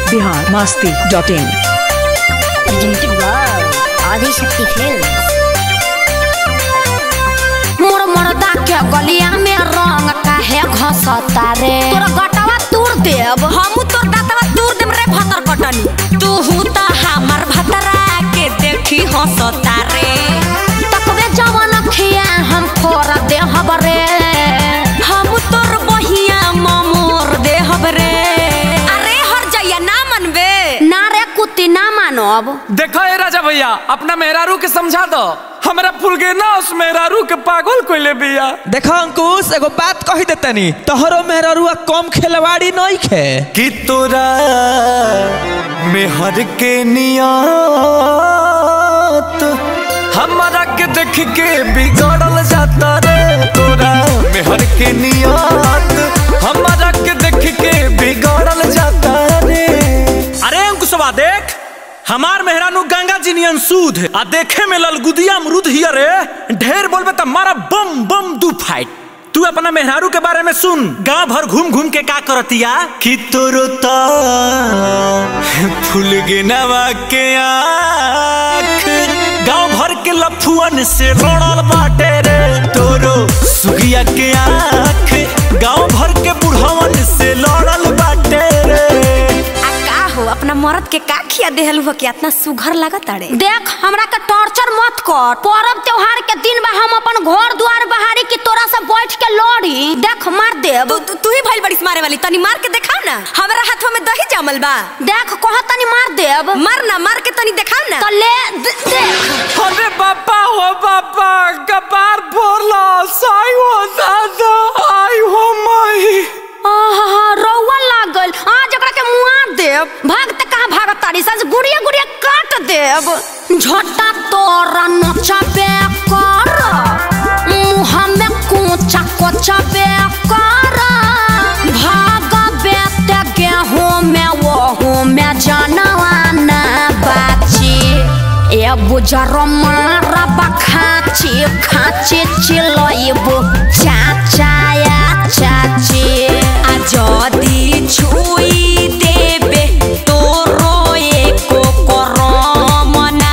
Bihar Masti dot in presented by Adishakti films मोर मर्दा के गलिया में रंग काहे घसता रे तोर गटवा तूर देब हमू तोर दातवा तूर देब रे भतर कटनी तू त हमर भतरा के देखी हंसता रे तकबे जवन खिया हम फोर देहब रे हम तोर बहिया ममोर देहब रे अरे हर जइया ना मनबे ना रे कुत्ती ना मानब देखो ए राजा भैया अपना मेहरारू के समझा दो हमरा फुलगे ना उस मेहरारू के पागल कोइले बिया देखो अंकुश एगो बात कही देतनी तोहरो मेहरुआ कम खेलवाड़ी नहीं खे कि तोरा मेहर के नियत हमारा के देख के बिगड़ल जाता रे तोरा मेहर के नियत हमारा के देख के बिगड़ल जाता रे अरे अंकुशवा देख हमार मेहरानू गंगा जी नियन सूद आ देखे में ललगुदिया अमरूद हिया रे ढेर बोलबे त मारा बम बम दू फाइट तू अपना मेहरारू के बारे में सुन गांव भर घूम घूम के का करतिया कि तोरो ता फूल गिनवा के आँख गांव भर के लफुअन से लड़ल बाटे रे तोरो सुगिया के आँख गांव भर के बुढ़वन से लड़ल बाटे रे आ का हो अपना मर्द के का खिया देहल हो कि इतना सुघर लागत अरे देख हमरा के टॉर्चर मत कर पर्व त्योहार के दिन बा हम अपन घर द्वार बहारी की तोरा से बैठ के लड़ी देख मार देब तू तू ही भइल बड़ीस मारे वाली तनी मार के दिखाओ ना हमरा हाथवा में दही जमल बा देख कह तनी मार देब मार ना मार के तनी दिखाओ ना तो ले दे- देख अरे बाबा हो बाबा कपार फोड़ला साई हो दादा आई हो माई आहा रौवा लागल आज एकरा के मुआ देब भागते कहाँ भागत तारी सज गुड़िया गुड़िया काट देब झोटा तोरा नचबे कर मुँह में कोचा कोचा बे कर भागबे ते गेहूं में वहू में जानवा ना बाची ए बुजर मारा बखाची खाची चिलइबो चाचाया चाची आ जदी छुई देबे तोरो एको करम ना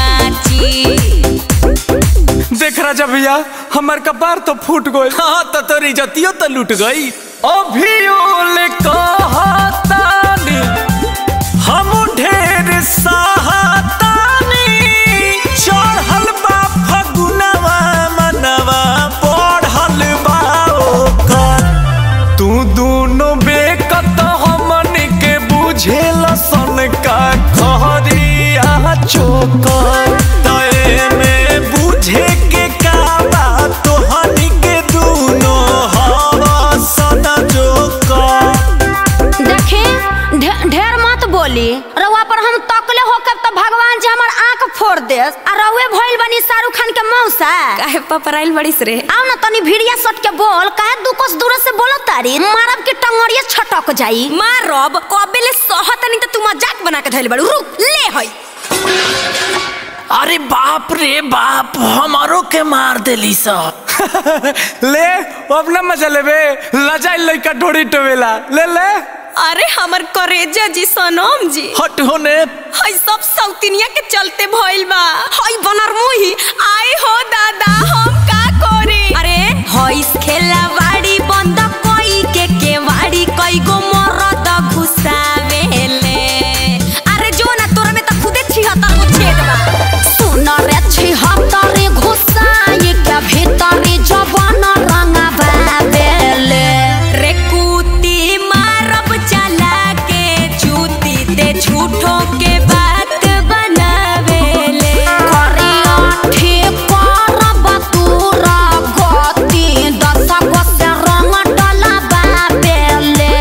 बाची देख राजा भैया हमार कपार तो फूट गई हाँ तो तोरी जतियो तो लूट गई अभी ओले कहतानी हम ढेर सहातानी चढ़ल बा फगुनवा मनवा बढ़ल बा ओकर तू दोनों बेकत हमन के बुझेल सन का खरिया चोकर तय में बुझे के का बात तोहनी के दोनों हवा सदा जोकर देखी ढे- ढेर मत बोली रउआ पर हम तकले होकर तो भगवान जी हमर आंख फोड़ दे आ रउए भइल बनी शाहरुख खान के मौसा काहे पपराइल बड़ीस रे आओ ना तनी भिड़िया सट के बोल काहे दू कोस दूर से बोलत तारी मारब के टंगड़िया छटक जाई मारब कबे ले सहतनी त तू मजाक बना के धइल बड़ू रुक ले हई अरे बाप रे बाप हमारो के मार देली सब ले अब ना मजा लेबे लजाई लइका ढोड़ी टोवेला ले ले अरे हमर करेजा जी सनम जी हट होने हई सब सौतिनिया के चलते भइल बा हई बनर मुही आए हो दादा हम का करे अरे हई खेला वाड़ी बंद कोई के के वाड़ी कई गो मरद घुसावेले अरे जो ना तोरा में त खुदे छिहत्तर गो छेद बा सुन रे छिहत्तर घुसाई के भीतर जवान रंगा बाबेले रे कुती मारब चला के चूती ते झूठो के बात बनावेले करिया ठीक करब तूरा गति दस गो से रंग डला बाबेले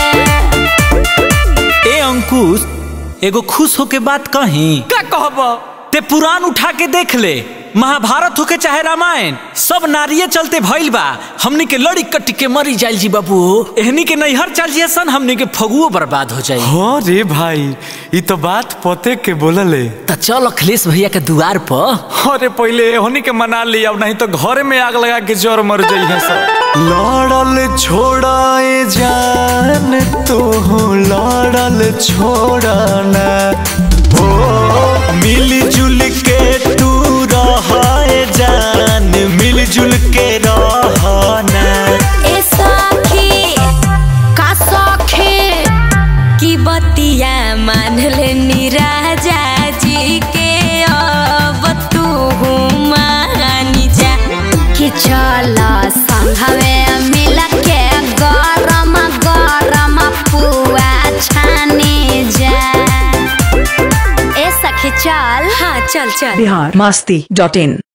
ए अंकुश एगो खुश होके बात कही का कहब ते पुराण उठा के देख ले महाभारत होके चाहे रामायण सब नारिये चलते भइल बा हमनी के लड़ी कट्टी के मरी जाइल जी बाबू एहनी के नैहर चल जिए सन हमनी के फगुओ बर्बाद हो जाई हाँ रे भाई ये तो बात पते के बोलले त चल अखिलेश भैया के दुआर पर अरे पहले होनी के मना ली अब नहीं तो घरे में आग लगा के जोर मर जाई है सब लड़ल छोड़ाए जान तो लड़ल छोड़ना ओ मिलजुल के तू रहाए जान मिलजुल के रहना ए सखी का सखी की बतिया मान लेनी राजा जी के अब तू मानी जा कि चल संघवे मिल के गरम गरम पुआ छाने जा ए सखी चल हाँ चल चल बिहार मस्ती डॉट इन